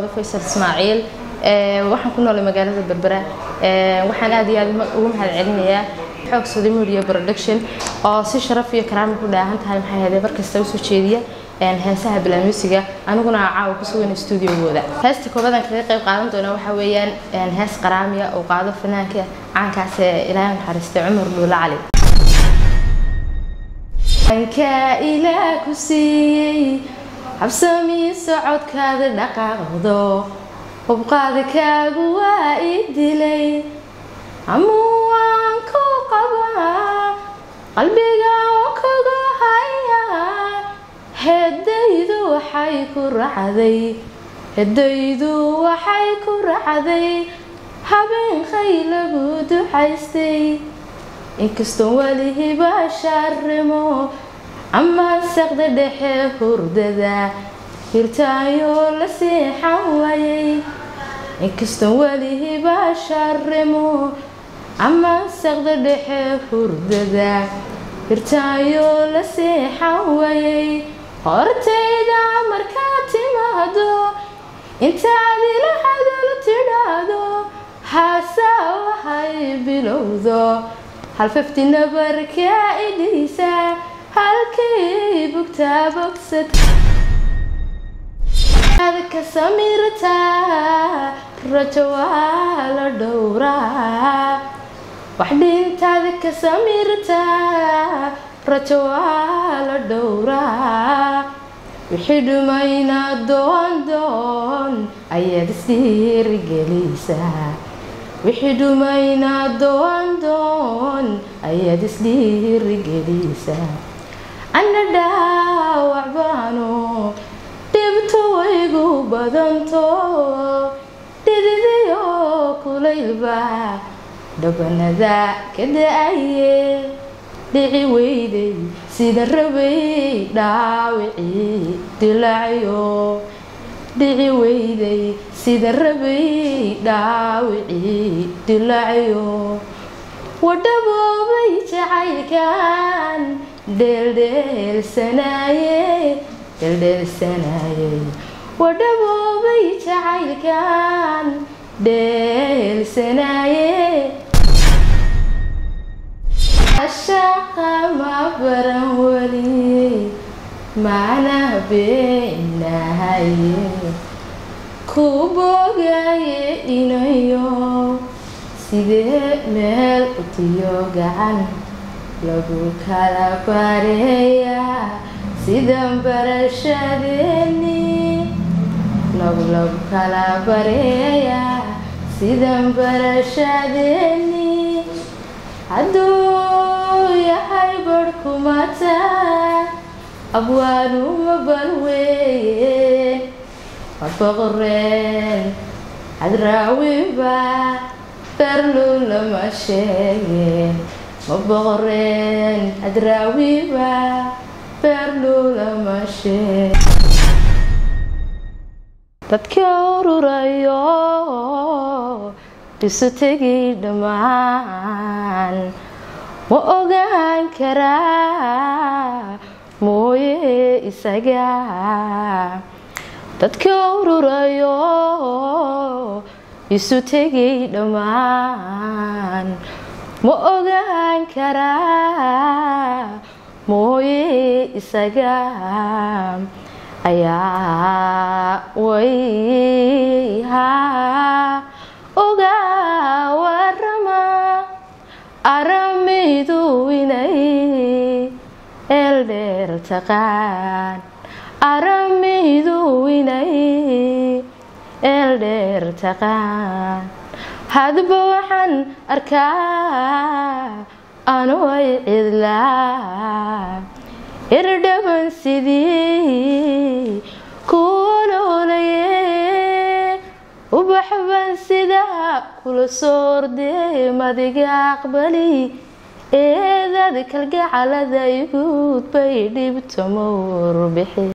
roodo faysal ismaaciil waxaan ku noolay magaalada berbera waxaan aad iyo aad ugu mahad celinayaa xoog sodamuuriya production oo si sharaf iyo karaami ku dhaahan tahay maxay ahayd markasta usoo jeediya heesaha bilaamuusiga aniguna caawa ku sugan stuudiogooda heesta koobadan kaga qayb qaadan doona waxaa weeyaan hees qaraamiya oo qaado fanaanka caankaas ee ilaahay naxariistay cumar dhuula cali ankaa ilaah ku siiyey habsamii socodkaada dhaqaaqdo hubqaada kaagu waa i dilay amuu waan ku qabaa qalbiga waan kugu hayaa heedaydu waxay ku racday heedaydu waxay ku racday habeenkay lagu ducaystay inkastoo welihiba sharimo ama saqda dhexe hurdada hirtaayoo la seexan waayay inkastoo welihiba sharimo ama saqda dhexe hurdada hirtaayoo la seexan waayay hortayda markaa timaado intaad ila hadal tidhaahdo haasaa waxay bilowdo halfafti nabarkaa idhiisa halkii bugtaa bogsad ka samirtaa rajo waa la dhowraa wax dhintaada ka samirtaa rajo waa la dhowraa wixii dhumayna doon doon ayaad isdhiirigelaysaa wixii dhumayna doon doon ayaad isdhiirigelaysaa ana dhaawac baano dhibto waygu badanto dhididiyo kulaylba dhabanada ka da-aye dhici weyday sida rabay dhaawicii dilacyo dhici weyday sida rabay dhaawicii dilacyo wadhaboobay jacaylkan dheeldheelsanaaye dheeldheelsanaaye wadhaboobay jacaylkan dheelsanaaye ashaqa ma baran weliye macna beenahaye ku bogaye inayo sidee meel utiyo gacan lagu kala bareeyaa sidan barashadeeni lagu lagu kala bareeyaa sidan barashadeeni hadduu yahay barhkumata abwaanuma balweeye waboqoreen hadraawiba berlu lama sheegeen ma boqoreen hadraawiba berlu lama sheeg dadka ururayo isu tegi dhammaan ma ogaan karaa mooye isaga dadka ururayo isu tegay dhammaan ma ogaan karaa mooye isaga ayaa wayhaa ogaa warama aramidu inay eeldheer taqaan aramidu inay eeldheer taqaan hadba waxaan arkaa anu ay cidlaa irdhaban sidii kuoloolaye ubaxban sidaa kula soordee madiga aqbali eedad kalgacalada iguud bay dhibto mawrbixi